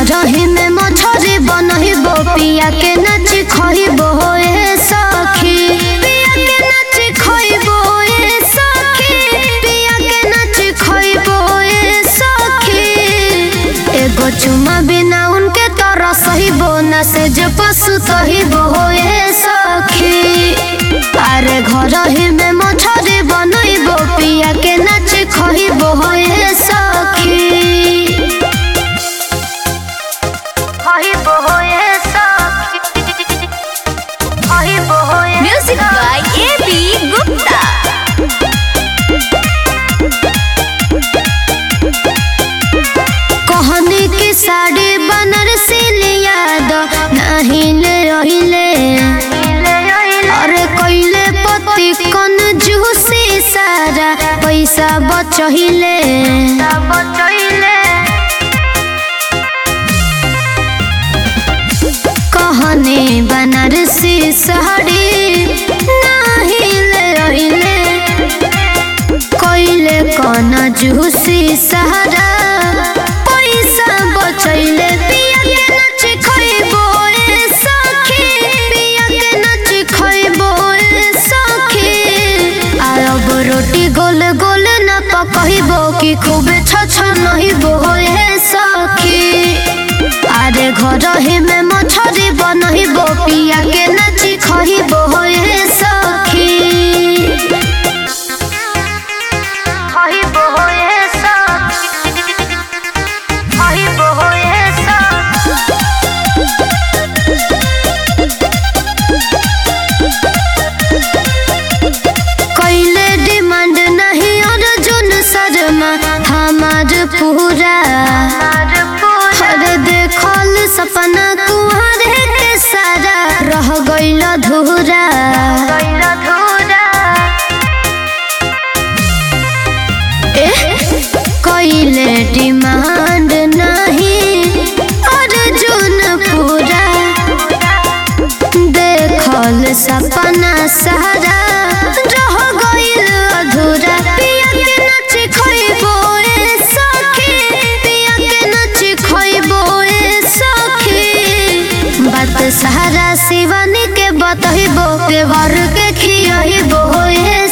रही में मछरी बनहिबो पिया के नाच खइबो ए सखी पिया के नाच खइबो ए सखी पिया के नाच खइबो ए सखी एगो चुमा बिना उनके तरह सहिबो न से जे पशु सहिबो ए सखी अरे घर ही में मछरी बनइबो पिया के नाच खइबो ए सखी खइबो ए सखी खइबो ए Music by A.B. Gupta. कहनी की साड़ी बनारसी लिया दो नहीं ले रहिले अरे कइले पति कन जूसी सारा पैसा बचहिले कहनी बनारसी साड़ी नहीं ले रहिले कइले कन जूसी सहारा पैसा बचैले पिया के नाच खइबो ए सखी पिया के नाच खइबो ए सखी आरब रोटी गोल गोल न पकहिबो कि खूबे छछ नहिबो ए सखी अरे घर ही में मछरी बनहिबो पिया के नाच खइबो ए सखी खइबो ए सखी खइबो ए सखी कैले डिमांड नहीं अर्जुन शर्मा हमार पूरा हर देखल सपना कुहरे के सारा रह गइल धूरा कैले डिमांड नहीं अर्जुन पूरा देखल सपना सारा रह गइल अधूरा पिया के नाच खइबो ए सखी पिया के नाच खइबो ए सखी बात सारा शिवानी के बतहिबो के घर के खियहिबो ए